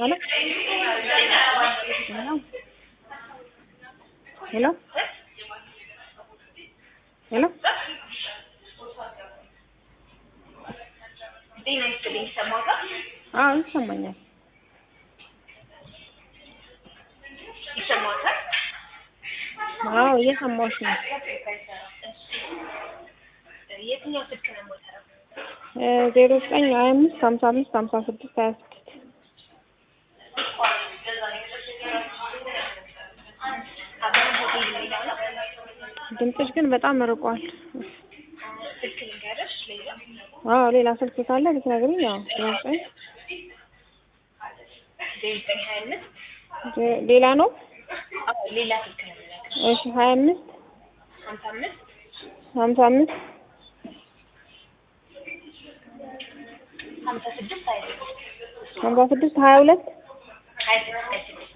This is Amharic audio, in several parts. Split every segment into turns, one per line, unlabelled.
ሄሎ ሄሎ ሄሎ
ጤና ይስጥልኝ ይሰማዎታል?
አዎ ይሰማኛል።
ይሰማዎታል?
አዎ እየሰማሁሽ ነው።
የትኛው ስልክ ነው የምወጣው?
ዜሮ ዘጠኝ ሀያ አምስት ሀምሳ አምስት ሀምሳ ስድስት ሀያ ስድስት
አብረን ሆቴል የሚለው ነው።
ድምፅሽ ግን በጣም ርቋል።
ስልክ ልንገርሽ ሌላ
አዎ ሌላ ስልክ ካለ ብትነግሪኝ። ያው ዜሮ ዘጠኝ
ዜሮ ዘጠኝ ሀያ አምስት
ዜ- ሌላ ነው።
አዎ ሌላ ስልክ ነው የምነግርሽ።
እሺ ሀያ አምስት
ሀምሳ አምስት
ሀምሳ አምስት
ሀምሳ ስድስት ሀያ ስድስት
ሀምሳ ስድስት ሀያ ሁለት
ሀያ ስድስት ሀያ ስድስት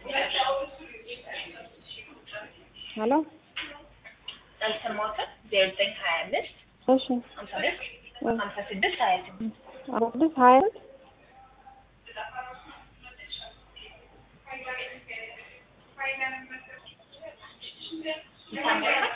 ሄሎ
አልሰማዎትም? ዜሮ ዘጠኝ ሀያ አምስት
እሺ
ሀምሳ አምስት ሀምሳ ስድስት ሀያ ስድስት
ሀምሳ ስድስት ሀያ ሁለት
ይሰማዎታል?